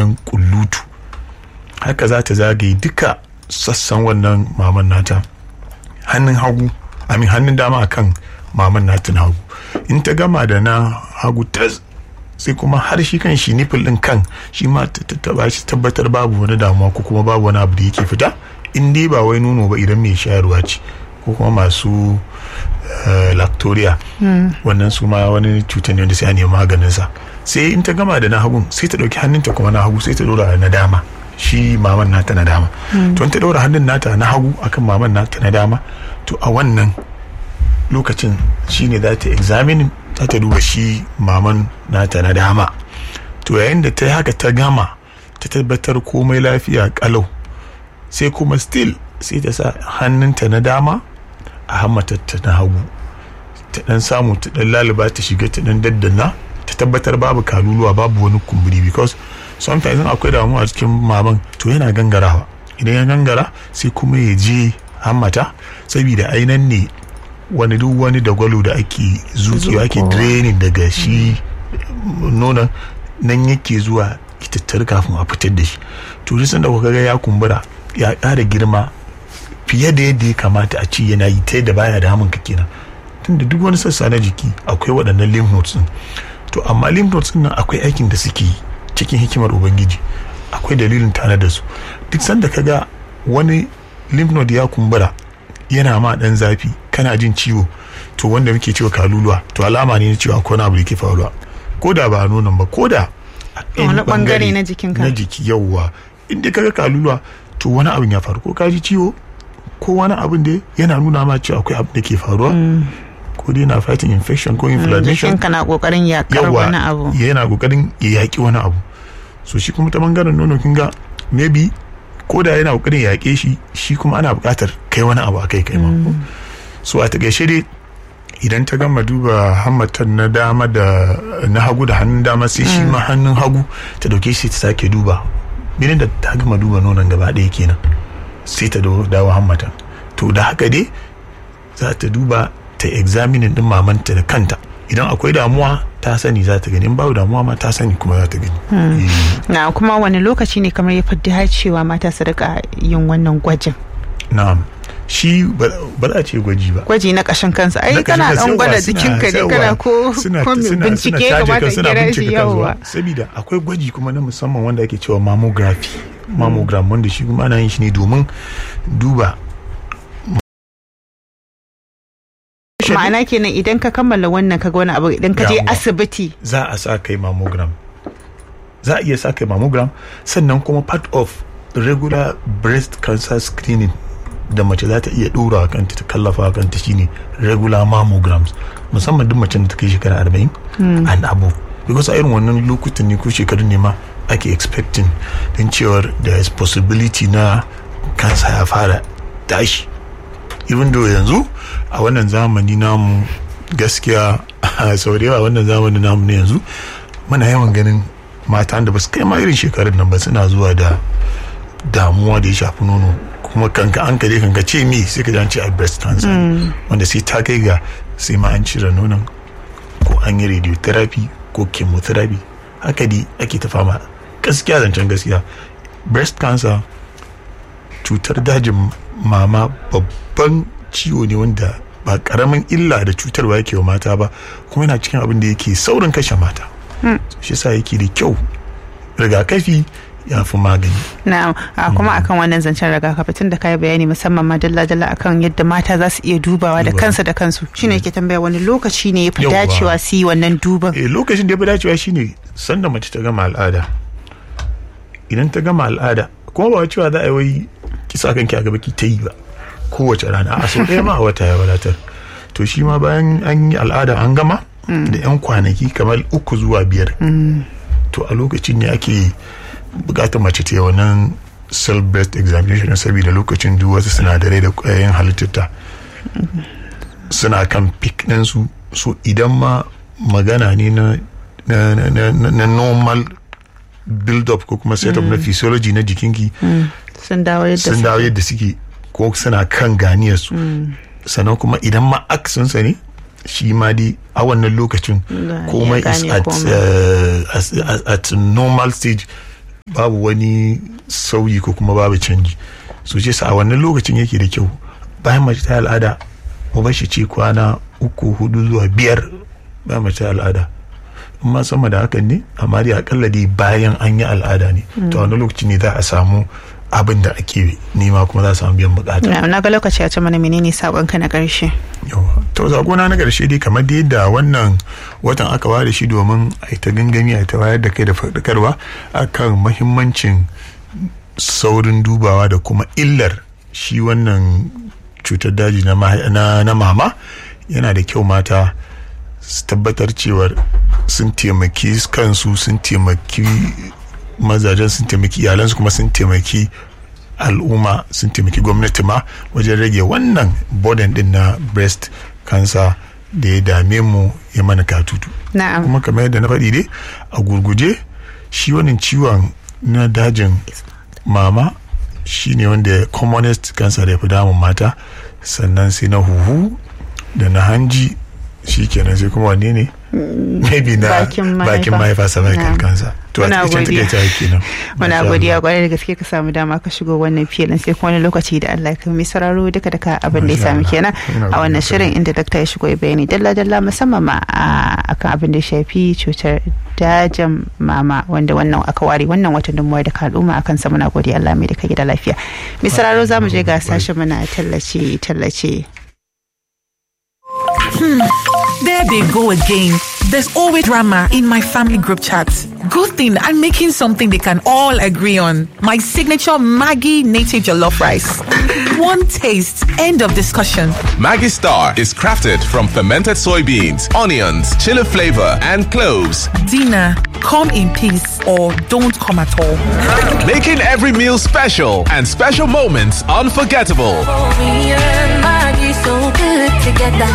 wajen kullutu haka za ta zagaye duka sassan wannan maman nata hannun hagu amin hannun dama akan maman nata na hagu in ta gama da na hagu ta sai kuma har shi kan shi nipple din kan shi ma ta taba shi tabbatar babu wani damuwa ko kuma babu wani abu da yake fita in dai ba wai nono ba idan mai shayarwa ce ko kuma masu lactoria wannan su ma wani cutar ne wanda sai a nemi maganin sa sai in ta gama da na hagun sai ta dauki hannunta kuma na hagu sai ta dora na dama shi maman nata na dama to in ta daura hannun nata na hagu akan maman nata na dama to a wannan lokacin shine za ta examine za ta duba shi maman nata na dama to yayin da ta haka ta gama ta tabbatar komai lafiya kalau sai kuma still sai ta sa hannunta na dama a hammatarta na hagu ta dan samu ta dan laluba ta shiga ta dan daddana ta tabbatar babu kaluluwa babu wani kumburi because sometimes akwai damuwa a cikin maman to yana gangarawa idan ya gangara sai kuma ya je hammata saboda ainan ne wani duk wani dagwalo da ake zukewa ake draining daga shi nonon nan yake zuwa tattar kafin a fitar da shi to duk sanda kuka ga ya kumbura ya ƙara girma fiye da yadda ya kamata a ci yana yi ta yadda baya da hamun ka kenan tunda duk wani sassa na jiki akwai waɗannan lymph nodes din to amma lymph nodes din nan akwai aikin da suke yi cikin hikimar ubangiji akwai dalilin tare da su duk sanda ka ga wani lymph node ya kumbura yana ma dan zafi kana jin ciwo to wanda muke cewa kaluluwa to alama ne na cewa akwai wani abu da ke faruwa ko da ba a nonon ba ko da wani bangare na jikinka na jiki yauwa inda kaga kaluluwa to wani abin ya faru ko ka ji ciwo ko wani abin da yana nuna ma cewa akwai abin da ke faruwa ko dai na fighting infection ko inflammation jikinka na kokarin yakar wani abu yana kokarin ya yaki wani abu so shi kuma ta bangaren nono kin ga maybe ko da yana kokarin ya yaƙe shi shi kuma ana buƙatar kai wani abu a kai kai ma so a takaice dai idan ta gama duba hammatan na dama da na hagu da hannun dama sai shi ma hannun hagu ta dauke shi ta sake duba idan da ta gama duba nonon gaba ɗaya kenan sai ta dawo hammatan to da haka dai za ta duba ta examinin din mamanta da kanta idan akwai damuwa ta sani za ta gani in babu damuwa ma ta sani kuma za ta gani na kuma wani lokaci ne kamar ya fi dacewa mata su rika yin wannan gwajin na'am shi ba za a ce gwaji ba gwaji na kashin kansa ai kana dan gwada jikinka ne kana ko ko bincike kamata kira shi yawa saboda akwai gwaji kuma na musamman wanda ake cewa mammography mammogram wanda shi kuma ana yin shi ne domin duba ma'ana kenan idan ka kammala wannan kaga wani abu idan ka je asibiti za a sa kai mammogram za a iya sa kai mammogram sannan kuma part of regular breast cancer screening da mace za ta iya ɗora a kanta ta kallafa a kanta shine regular mammograms musamman duk macen da ta kai shekara arba'in and above because a irin wannan lokutan ne ko shekarun ne ma ake expecting din cewar there is possibility na kansa ya fara tashi even though yanzu a wannan zamani namu gaskiya sau da yawa wannan zamani namu ne yanzu muna yawan ganin mata da ba su kai ma irin shekarun nan ba suna zuwa da damuwa da ya shafi nono kuma kanka an kare kanka ce mi sai ka ce a breast cancer wanda sai ta kai ga sai ma an cire nonon ko an yi radiotherapy ko chemotherapy haka dai ake ta fama gaskiya zancen gaskiya breast cancer cutar dajin mama babban ciwo ne wanda ba karamin illa da cutarwa yake wa mata ba kuma yana cikin abin da yake saurin kashe mata shi sa yake da kyau rigakafi ya fi magani. Na'am, kuma akan wannan zancen rigakafi tun da kai bayani musamman ma dalla-dalla akan yadda mata za su iya dubawa da kansa da kansu shine yake tambaya wani lokaci ne ya fi dacewa su yi wannan duban. Eh lokacin da ya fi dacewa shine sanda mace ta gama al'ada. Idan ta gama al'ada kuma ba cewa za a yi wai kisa kanki a gaba ki ta yi ba kowace rana a sau ɗaya ma a wata ya wadatar. To shi ma bayan an yi al'ada an gama da 'yan kwanaki kamar uku zuwa biyar. To a lokacin ne ake bukatar mace ta yi wannan cell based examination saboda lokacin duk wasu sinadarai da kwayoyin halittarta suna kan peak ɗinsu so idan ma magana ne na na normal build up ko kuma setup na physiology na jikinki sun dawo yadda suke ko suna kan ganiyarsu sannan kuma idan ma aksinsa ne shi ma dai a wannan lokacin komai is at, uh, at normal stage babu wani sauyi ko kuma babu canji so ce sa a wannan lokacin yake da kyau bayan mace ta al'ada mu bar shi ci kwana uku hudu zuwa biyar bayan mace ta al'ada in ma sama da hakan ne amma dai akalla dai bayan an yi al'ada ne to wani lokaci ne za a samu abin da ake nema kuma za a samu biyan bukata na ga lokaci a ce mana menene sabon ka na karshe yawa to sakona na karshe dai kamar da yadda wannan watan aka ware shi domin a yi ta gangami a ta wayar da kai da faɗakarwa akan mahimmancin saurin dubawa da kuma illar shi wannan cutar daji na mama yana da kyau mata su tabbatar cewar sun taimaki kansu sun taimaki mazajen sun taimaki iyalansu kuma sun taimaki al'umma sun taimaki gwamnati ma wajen rage wannan burden din na breast cancer da ya dame mu ya mana katutu kuma kamar yadda na faɗi dai a gurguje shi wannan ciwon na dajin mama shi ne wanda commonest cancer da ya fi damun mata sannan sai na huhu da na hanji shi kenan sai kuma wanne ne maybe na bakin mahaifa cervical cancer to a cikin take ta kenan muna godiya kwarai da gaske ka samu dama ka shigo wannan filin sai kuma wani lokaci da Allah ka mai sauraro duka duka abin da ya sami kenan a wannan shirin inda dakta ya shigo ya bayani dalla dalla musamman ma akan abin da ya shafi cutar dajin mama wanda wannan aka ware wannan watan dumuwa da al'umma akan sa muna godiya Allah mai da ka gida lafiya mai sauraro zamu je ga sashen muna tallace tallace Hmm. There they go again. There's always drama in my family group chat. Good thing I'm making something they can all agree on. My signature Maggie native jollof rice. One taste, end of discussion. Maggie Star is crafted from fermented soybeans, onions, chili flavor, and cloves. Dinner, come in peace or don't come at all. Making every meal special and special moments unforgettable. so good together.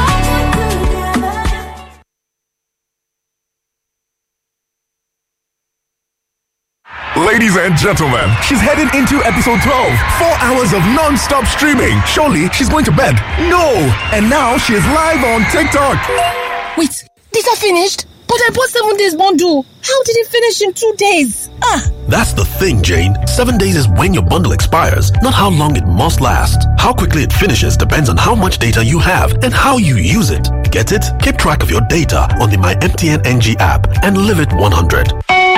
Ladies and gentlemen, she's heading into episode 12. Four hours of non stop streaming. Surely she's going to bed. No! And now she is live on TikTok. Wait, these are finished? But I bought seven days bundle. How did it finish in two days? Ah! That's the thing, Jane. Seven days is when your bundle expires, not how long it must last. How quickly it finishes depends on how much data you have and how you use it. Get it? Keep track of your data on the My MTN NG app and live it 100.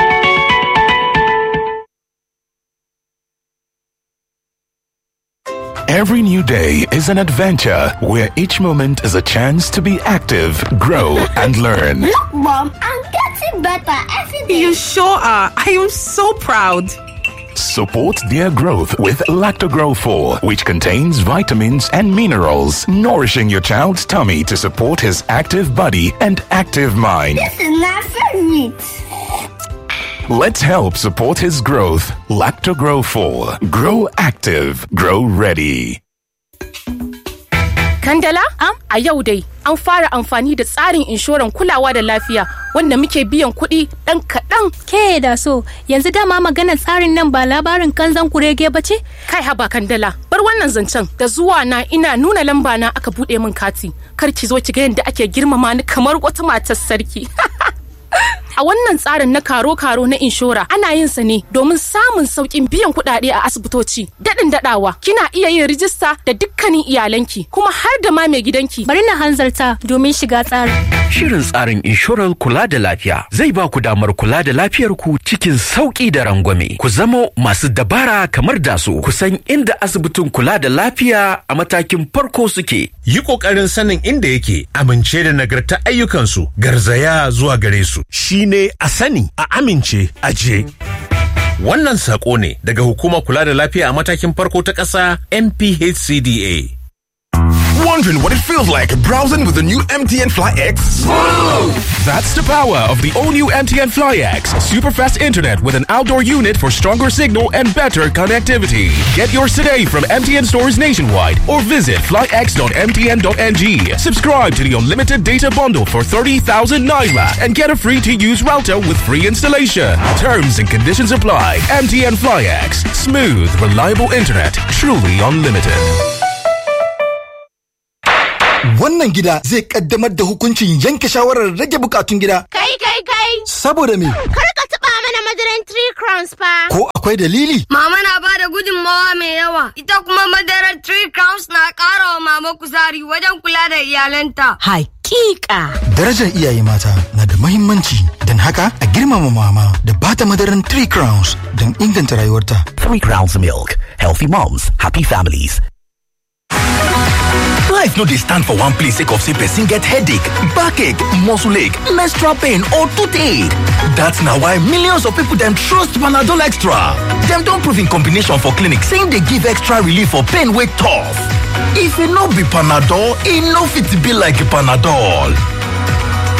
Every new day is an adventure where each moment is a chance to be active, grow, and learn. Look, Mom, I'm getting better every day. You sure are. I am so proud. Support their growth with Lactogrow 4, which contains vitamins and minerals, nourishing your child's tummy to support his active body and active mind. This is my favorite. Let's help support his growth. Lactogrow 4. Grow active. Grow ready. Kandala? Am? A yau dai an fara amfani da tsarin inshoran kulawa da lafiya wanda muke biyan kuɗi ɗan kaɗan. Ke da so yanzu dama maganar tsarin nan ba labarin kanzan kurege ba ce? Kai haba Kandala bar wannan zancen da zuwa na ina nuna lamba na aka buɗe min kati kar ki zo ki ga yadda ake girmama ni kamar wata matar sarki. A wannan tsarin na karo-karo na inshora ana yin sa ne domin samun sauƙin biyan kuɗaɗe a asibitoci. Daɗin daɗawa kina iya yin rijista da dukkanin iyalanki kuma har da ma mai gidanki. Bari na hanzarta domin shiga tsarin. Shirin tsarin inshorar kula da lafiya zai ba ku damar kula da lafiyar ku cikin sauƙi da rangwame. Ku zama masu dabara kamar da su ku san inda asibitin kula da lafiya a matakin farko suke. Yi ƙoƙarin sanin inda yake amince da nagarta ayyukansu garzaya zuwa gare su. Shi ne a sani a amince a je. Wannan saƙo ne daga hukumar kula da lafiya a matakin farko ta ƙasa NPHCDA. Wondering what it feels like browsing with the new MTN Fly X? Smooth! That's the power of the all new MTN Fly X. Super fast internet with an outdoor unit for stronger signal and better connectivity. Get yours today from MTN stores nationwide or visit flyx.mtn.ng. Subscribe to the unlimited data bundle for 30,000 Naira and get a free to use router with free installation. Terms and conditions apply. MTN Fly X. Smooth, reliable internet. Truly unlimited. Wannan gida zai kaddamar da hukuncin yanke shawarar rage bukatun gida. Kai kai kai! Saboda me? Kar ka taɓa mana madaran 3 crowns fa. Ko akwai dalili? Mama na ba da gudunmawa mai yawa. Ita kuma madarar 3 crowns na ƙara wa mama kuzari wajen kula da iyalanta. Hakika. Darajar iyaye mata na da mahimmanci don haka a girmama mama da bata madaran 3 crowns don inganta rayuwarta. Three Crowns Milk. Healthy moms, happy families. Life no dey stand for one place sake of say person get headache, backache, muscle ache, menstrual pain or toothache. That's na why millions of people dem trust Panadol Extra. Dem don prove in combination for clinic saying dey give extra relief for pain wey tough. If e no be Panadol, e no fit be like Panadol.